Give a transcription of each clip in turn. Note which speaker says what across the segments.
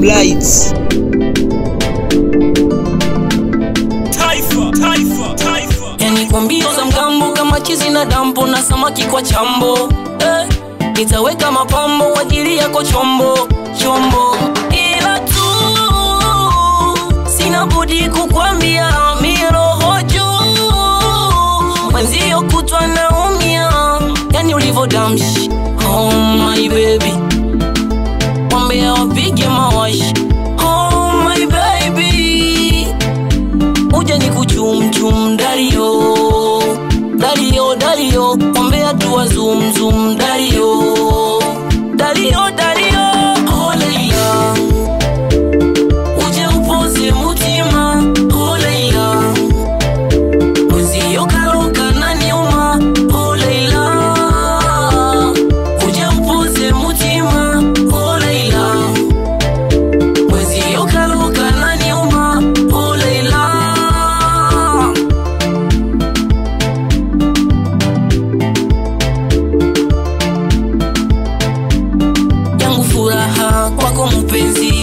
Speaker 1: Moblights.
Speaker 2: Taifa, taifa, taifa.
Speaker 3: yani kwa mbio za mgambo kama chizi na dampo na samaki kwa chambo eh, nitaweka mapambo kwa ajili yako chombo chombo ila tu sina budi kukwambia miroho juu mwenzio kutwa naumia yani ulivodamshi oh my baby wambea wapige mawashi oh my baby uja ni kuchumchum dario dario dario ombea tuwa zumzum dario dario dario oleila uje upoze mutima oleila uziyokaroka na nyuma oleila uje upoze mutima oleila uziyokaroka na nyuma oleila yangu furaha kwako mpenzi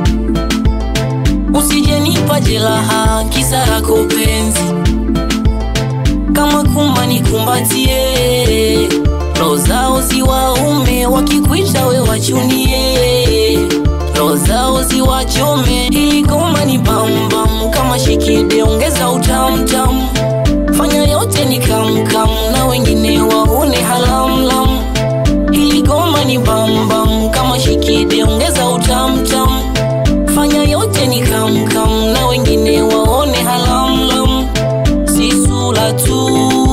Speaker 3: usijenipa jeraha kisa lako penzi kama kuma nikumbatie roho zao ziwaume wakikuita we wachunie roho zao ziwachome ili goma ni bambam kama shikide ongeza utamtam fanya yote ni kamkam na wengine waone halamlam ili goma ni bambam kama shikide ongeza utamtam fanya yote ni kamkam na wengine waone halamlam si sura tu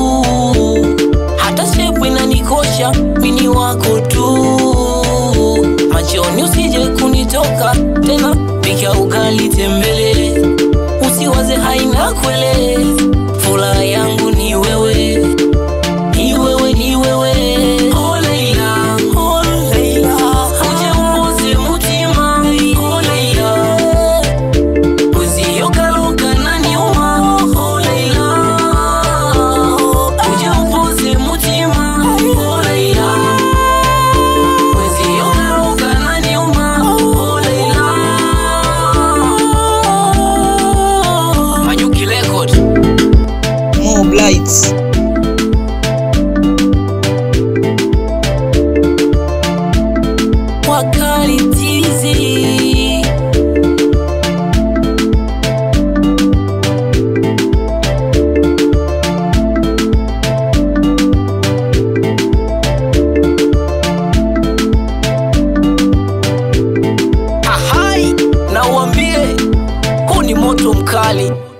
Speaker 3: hata shepu inanikosha mini wako tu machoni usije kunitoka tena pika ugali tembele usiwaze haina kwele furaha yangu ni wewe ni wewe ni wewe Oh, Leila, oh, Leila. Uje upoze mutima Oh, Leila. uziyokaruka na nyuma Oh, Leila. Uje upoze mutima Oh, Leila. uziyokaruka na nyuma Oh, Leila. Manyuki Record.
Speaker 1: Moblights.
Speaker 3: wakali tizi ahai na uambie huu ni moto mkali